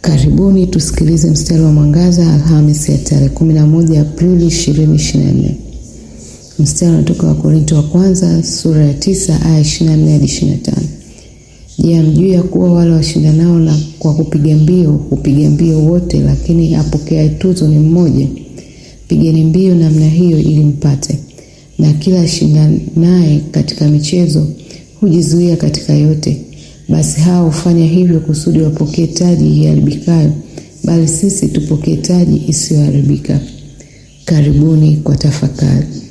Karibuni tusikilize mstari wa mwangaza Alhamisi ya tarehe 11 Aprili 2024. Mstari unatoka Wakorinto wa kwanza sura ya 9 aya 24 hadi 25. Je, hamjui ya kuwa wale washindanao na kwa kupiga mbio hupiga mbio wote, lakini apokeaye tuzo ni mmoja? Pigeni mbio namna hiyo ili mpate. Na kila ashindanaye katika michezo hujizuia katika yote. Basi hao hufanya hivyo kusudi wapokee taji iharibikayo, bali sisi tupokee taji isiyoharibika. Karibuni kwa tafakari.